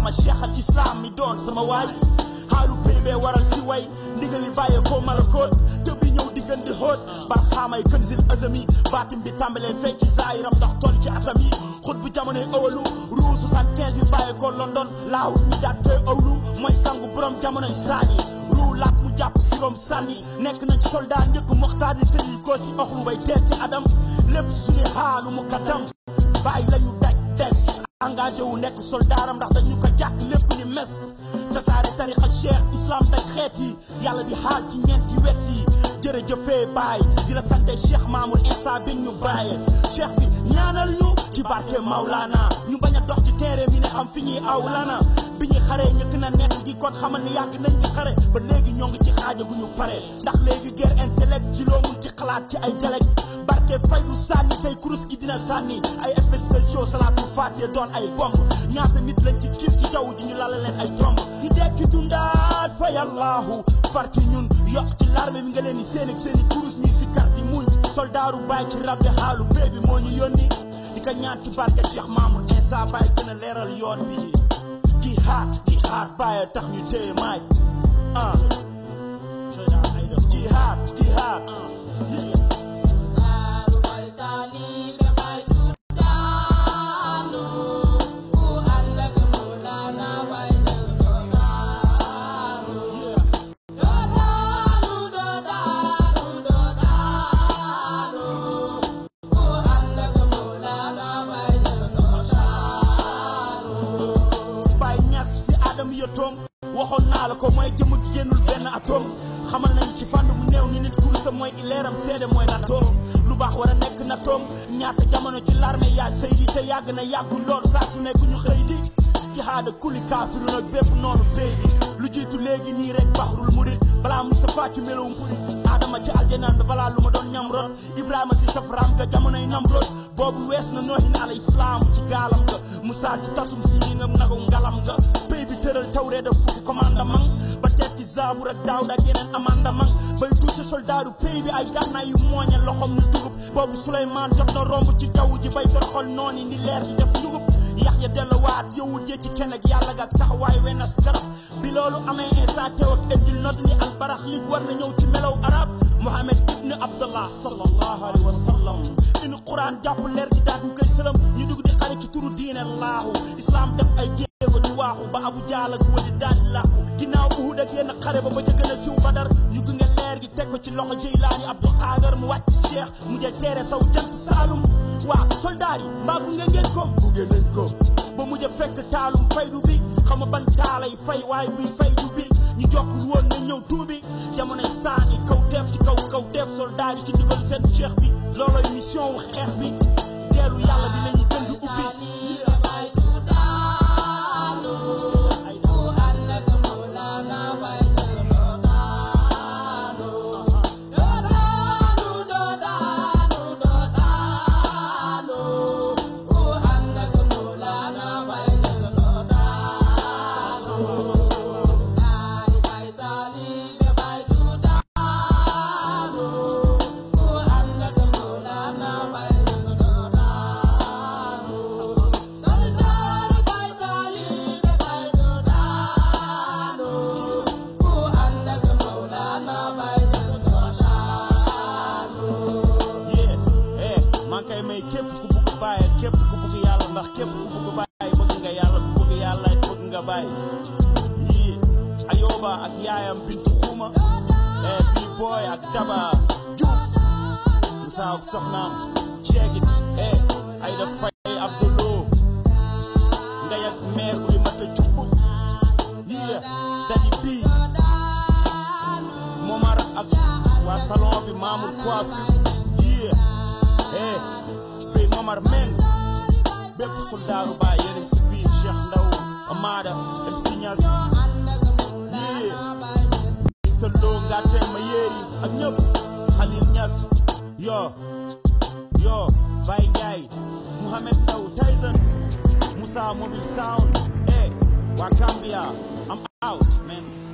barhama cheikh al islam mi doon sama waay xaalu péybee waral si way ndigali bàyyee ko malakoot te bi ñëw diggan di xóot barxaamay kënzil azami baatim bi tàmbalee feeñ ci zaayiram ndax toll ci atam yi xut bu jamonoy awalu ruu 75 bi bàyyee ko London laahut mi jàttee awlu mooy sangu borom jamonoy saani ruu laat mu jàpp sirom sànni nekk na ci soldat njëkk moxtaar ni tëyi ko si oxlu bay teer ci adam lépp suñu xaalu mu kaddam bàyyi lañu daj des engagé wu nekk soldaaram ndax dañu ko jàkk lépp ni mes tasaare tarixa cheikh islam daj xeet yi yàlla di xaal ci ñeenti wet yi jërëjëfee baay di la sante cheikh mamour insa bi ñu bàyyee cheikh bi ñaanal ñu ci barke Maulana ñu bañ a dox ci téere mi ne xam fi ñuy aw lana bi ñuy xaree ñëkk na nekk gi kon xamal ni yàgg nañ di xare ba léegi ñoo ngi ci xaaja gu ñu pare ndax léegi guerre intellect ci loo mun ci xalaat ci ay dialecte barke fay du sànni tey kurus gi dina sànni ay effets spéciaux salaatul faatee doon ay bomb ñaata nit lañ ci kiif ci jaww ji ñu lala leen ay tomb ñu dekki dundaat fa yàllaahu far ci ñun yokk ci larme bi nga leen di seen ak seen i kurus ñuy sikkar di muñ soldaaru bàyyi ci rab bi xaalu bee bi moo ñu yónni di ko ñaan ci barke Cheikh Mamour Insa Baye gën a leeral yoon bi jihaad jihaad bàyyi tax ñu téye maay ah jihaad jihaad Baye Ñas si Adam yëtoom waxoon naa la ko mooy jëmm gi génnul benn atome xamal nañ ci fànn bu néew ni nit kursa mooy ileeram seede mooy nattoom lu baax war a nekk nattoom ñaata jamono ci l'armée yaa sëy di te yàgg na yàggul lool saa su nekk ñu xëy di jihaada kuli kaafiru nag bépp noonu béy bi lu jiitu léegi nii rek baxrul murit balaa Moustapha ci melowum furit Adama ci aljanaan ba balaa lu ma doon ñam rot Ibrahima si safaraam ga jamonoy nam rot boobu wees na noohin ala islaam ci gaalam ga Moussa ci tasum si na nagu ngalam ga béy bi tëral tawree da fukki commandement ba teet ci Zaabur ak Daawud ak yeneen amandement bay tuuti soldaaru pays bi ay gànnaay yu mooñe loxom ni dugub boobu Souleymane jot na romb ci jaww ji bay toroxal nooni ni leer di def njugub yax ya delluwaat yowut ye ci kenn ak yàlla ga taxawaay wenas garab bi loolu amee Insa teew ak Injil nodd ni albarax li war na ñëw ci melaw arab Muhammad ibn Abdallah sallallahu alayhi wa sallam inu quran jàpp leer gi daat ñu koy sëlam ñu dugg di xare ci turu diine laahu islam def ay jéego di waaxu ba abu jaal ak wali daal di làqu ginnaaw uhud ak yenn xare ba ba ca gën a siw badar ñu gunge leer gi teg ko ci loxo Jeylaani Abdul Xaadar mu wàcc cheikh mu jël teere saw jant saalum waa soldaar yi mbaa gunge ngeen ko gunge nañ ko ba mujj a fekk taalum faydu bi xam nga ban taalay fay waaye buy faydu bi ñu jokkul woon na ñëw tuubi jamonoy saani kaw teef ci kaw kaw teef soldaar yi ci ndigal seen cheikh bi looloy mission wu xeex bi teelu yàlla bi lañuy gën di ubbi yee eh maa ngi koy may képp ku bugg bàyyi képp ku bugg yàlla ndax képp ku bugg bàyyi bëgg nga yàlla ku bëgg yàlla it bëgg nga bàyyi yii ayoba ak yaayam bintu xuuma eh bii booy ak daba juuf musa ak soxnaam ceegit eh ay da fay abdolo ngay ak meer buy mata cubb yii dadi bii momar ak waa salon bi maamul coiffure yii eh bii momar meng bépp soldaaru baay yéen a ngi si biir Cheikh Ndaw Amada MC Niass yii Mr Lo Ngatte ma yéeri ak ñëpp Khalil Niass yo yo Baye Ndiaye Mouhamed Ndaw Tyson Moussa Mobile Sound eh waa Gambia I'm out man